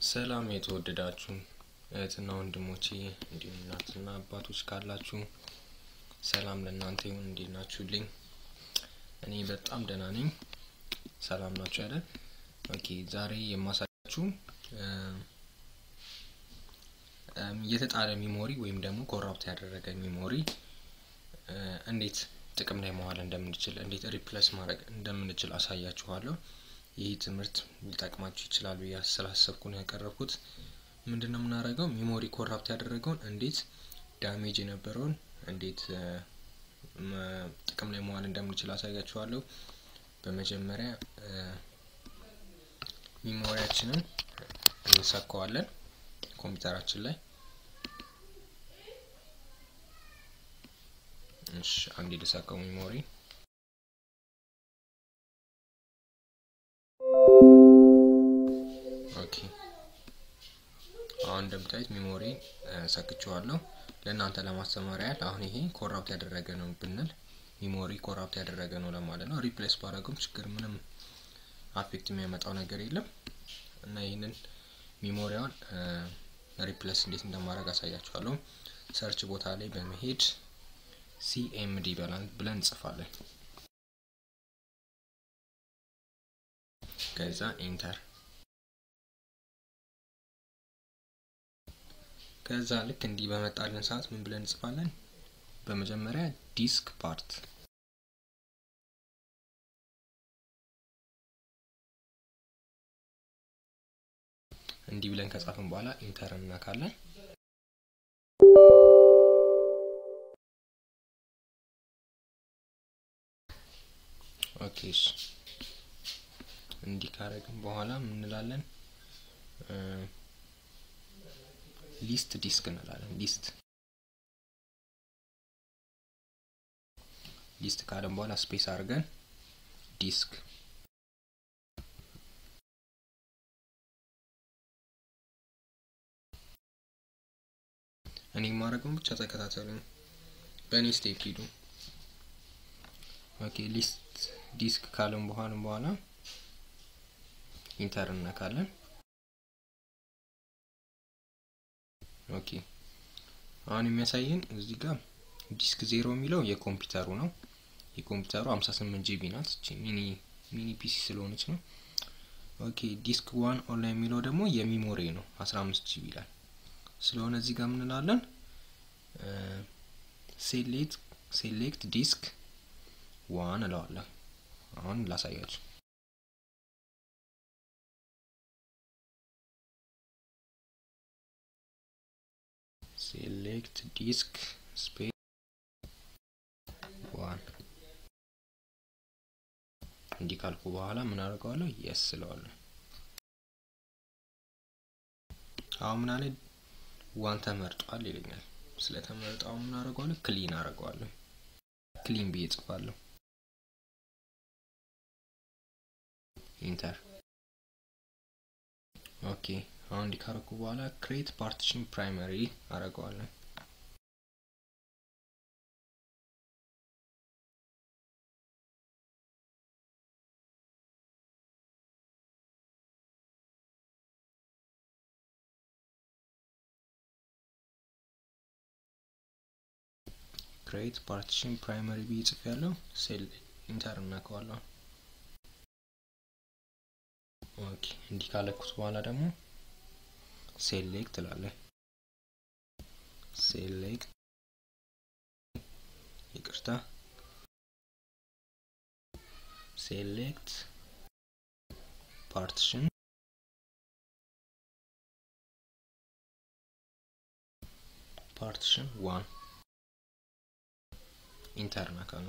ሰላም የተወደዳችሁ እህትና ወንድሞቼ እንዲሁም እናትና አባቶች ካላችሁ ሰላም ለእናንተ ይሁን። እንዴት ናችሁልኝ? እኔ በጣም ደህና ነኝ። ሰላም ናችሁ አይደል? ኦኬ ዛሬ የማሳያችሁ የተጣለ ሚሞሪ ወይም ደግሞ ኮራፕት ያደረገ ሚሞሪ እንዴት ጥቅም ላይ መዋል እንደምንችል እንዴት ሪፕለስ ማድረግ እንደምንችል አሳያችኋለሁ። ይህ ትምህርት ሊጠቅማችሁ ይችላል ብዬ ስላሰብኩ ነው ያቀረብኩት። ምንድን ነው የምናደርገው? ሚሞሪ ኮራፕት ያደረገውን እንዴት ዳሜጅ የነበረውን እንዴት ጥቅም ላይ መዋል እንደምንችል አሳያችኋለሁ። በመጀመሪያ ሚሞሪያችንን እንሰካዋለን ኮምፒውተራችን ላይ። እሺ አንዴ ልሰካው ሚሞሪ ኦኬ አሁን እንደምታዩት ሚሞሪ ሰክቼዋለሁ። ለእናንተ ለማስተማር ያህል አሁን ይሄ ኮራፕት ያደረገ ነው ብንል ሚሞሪ ኮራፕት ያደረገ ነው ለማለት ነው። ሪፕሌስ ባረገውም ችግር ምንም አፌክት የሚያመጣው ነገር የለም እና ይህንን ሚሞሪያውን ሪፕሌስ እንዴት እንደማድረግ አሳያችኋለሁ። ሰርች ቦታ ላይ በመሄድ ሲኤምዲ ብለን እንጽፋለን። ከዛ ኢንተር ከዛ ልክ እንዲህ በመጣልን ሰዓት ምን ብለን እንጽፋለን? በመጀመሪያ ዲስክ ፓርት እንዲህ ብለን ከጻፍን በኋላ ኢንተር እናካለን። ኦኬ እንዲህ ካረግን በኋላ ምን እንላለን? ሊስት ዲስክ እንላለን። ሊስት ሊስት ካለን በኋላ ስፔስ አድርገን ዲስክ እኔ የማደርገውን ብቻ ተከታተሉ። በእኔ ስቴፕ ሂዱ። ኦኬ ሊስት ዲስክ ካለን በኋላ በኋላ ኢንተር እነካለን። ኦኬ አሁን የሚያሳየን እዚህ ጋር ዲስክ ዜሮ የሚለው የኮምፒውተሩ ነው። የኮምፒውተሩ 58 ጂቢ ናት። እቺ ሚኒ ሚኒ ፒሲ ስለሆነች ነው። ኦኬ ዲስክ ዋን ኦንላይን የሚለው ደግሞ የሚሞሪ ነው 15 ጂቢ ይላል። ስለሆነ እዚህ ጋር ምን እንላለን? ሴሌክት ሴሌክት ዲስክ ዋን እለዋለሁ። አሁን ላሳያችሁ። ሴሌክት ዲስክ ስፔስ ዋን እንዲህ ካልኩ በኋላ ምን አደርገዋለሁ? የስ ስለዋለሁ። አሁን ምን አለ? ዋን ተመርጧል ይለኛል። ስለተመረጠ አሁን ምን አደርገዋለሁ? ክሊን አደርገዋለሁ። ክሊን ብዬ ጽፋለሁ። ኢንተር ኦኬ አሁን እንዲህ ካረኩ በኋላ ክሬት ፓርቲሽን ፕራይመሪ አደርገዋለሁ። ክሬት ፓርቲሽን ፕራይመሪ ብዬ ጽፍ ያለው ሴል ኢንተር እናከዋለሁ። ኦኬ እንዲህ ካለኩት በኋላ ደግሞ ሴሌክት እላለሁ። ሴሌክት ይቅርታ፣ ሴሌክት ፓርቲሽን ፓርቲሽን ዋን ኢንተር ነካለሁ።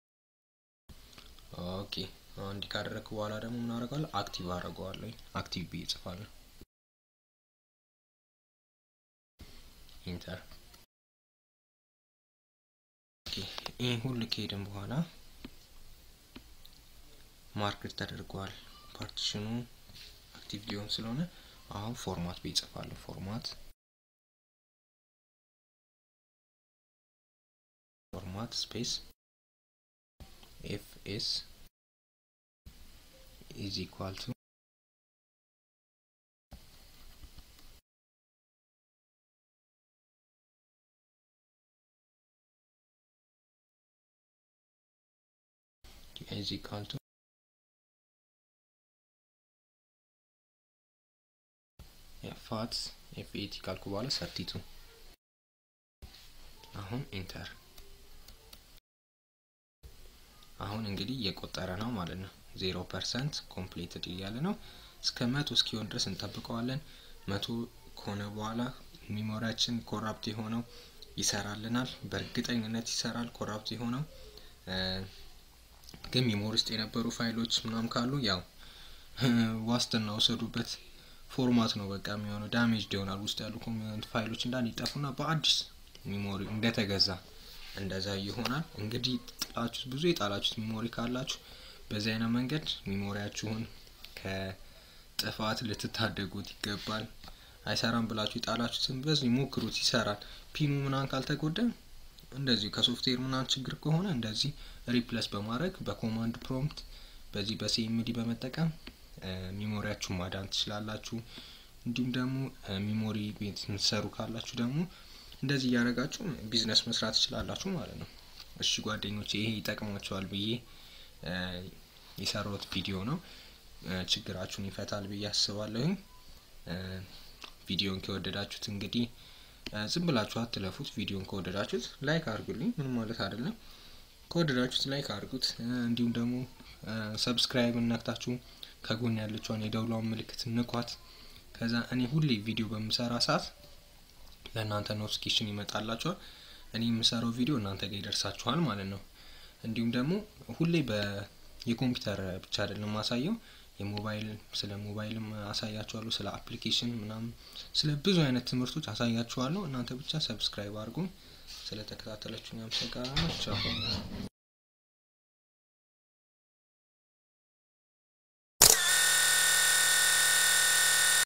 ኦኬ አሁን እንዲህ ካደረግኩ በኋላ ደግሞ ምን አደርጋለሁ? አክቲቭ አደርገዋለሁ። አክቲቭ ብዬ እጽፋለሁ። ኢንተር ይህ ሁሉ ከሄድን በኋላ ማርክድ ተደርጓል። ፓርቲሽኑ አክቲቭ ሊሆን ስለሆነ አሁን ፎርማት ብዬ እጽፋለሁ። ፎርማት ፎርማት ስፔስ ኤፍ ኤስ ኢዝ ኢኳል ቱ ኢዝ ኢኳል ቱ ፋት ኤፍ ኤቲ ካልኩ በኋላ ሰርቲቱ አሁን ኢንተር አሁን እንግዲህ እየቆጠረ ነው ማለት ነው። ዜሮ ፐርሰንት ኮምፕሊትድ እያለ ነው። እስከ መቶ እስኪሆን ድረስ እንጠብቀዋለን። መቶ ከሆነ በኋላ ሚሞሪያችን ኮራፕት የሆነው ይሰራልናል። በእርግጠኝነት ይሰራል። ኮራፕት የሆነው ግን ሚሞሪ ውስጥ የነበሩ ፋይሎች ምናምን ካሉ ያው ዋስትና ወሰዱበት ፎርማት ነው በቃ የሚሆነው ዳሜጅ ይሆናል። ውስጥ ያሉ ፋይሎች እንዳንድ ይጠፉና በአዲስ ሚሞሪ እንደተገዛ እንደዛ ይሆናል። እንግዲህ ጥላችሁት ብዙ የጣላችሁት ሚሞሪ ካላችሁ በዚህ አይነት መንገድ ሚሞሪያችሁን ከጥፋት ልትታደጉት ይገባል። አይሰራም ብላችሁ የጣላችሁትን በዚህ ሞክሩት፣ ይሰራል። ፒኑ ምናምን ካልተጎዳ እንደዚሁ ከሶፍትዌር ምናምን ችግር ከሆነ እንደዚህ ሪፕለስ በማድረግ በኮማንድ ፕሮምፕት በዚህ በሲኤምዲ በመጠቀም ሚሞሪያችሁን ማዳን ትችላላችሁ። እንዲሁም ደግሞ ሚሞሪ ቤት የምትሰሩ ካላችሁ ደግሞ እንደዚህ እያደረጋችሁ ቢዝነስ መስራት ትችላላችሁ ማለት ነው። እሺ ጓደኞች ይሄ ይጠቅማቸዋል ብዬ የሰራሁት ቪዲዮ ነው። ችግራችሁን ይፈታል ብዬ አስባለሁኝ። ቪዲዮን ከወደዳችሁት እንግዲህ ዝም ብላችሁ አትለፉት። ቪዲዮን ከወደዳችሁት ላይክ አድርጉልኝ፣ ምንም ማለት አይደለም። ከወደዳችሁት ላይክ አድርጉት። እንዲሁም ደግሞ ሰብስክራይብ ነክታችሁ ከጎን ያለችውን የደውሏን ምልክት ንኳት። ከዛ እኔ ሁሌ ቪዲዮ በምሰራ ሰዓት ለእናንተ ኖቲፊኬሽን ይመጣላችኋል። እኔ የምሰራው ቪዲዮ እናንተ ጋር ይደርሳችኋል ማለት ነው። እንዲሁም ደግሞ ሁሌ በ የኮምፒውተር ብቻ አይደለም ማሳየው የሞባይል ስለ ሞባይልም አሳያችኋለሁ፣ ስለ አፕሊኬሽን ምናምን ስለ ብዙ አይነት ትምህርቶች አሳያችኋለሁ። እናንተ ብቻ ሰብስክራይብ አድርጉ። ስለ ተከታተላችሁኝ አመሰግናለሁ። ቻው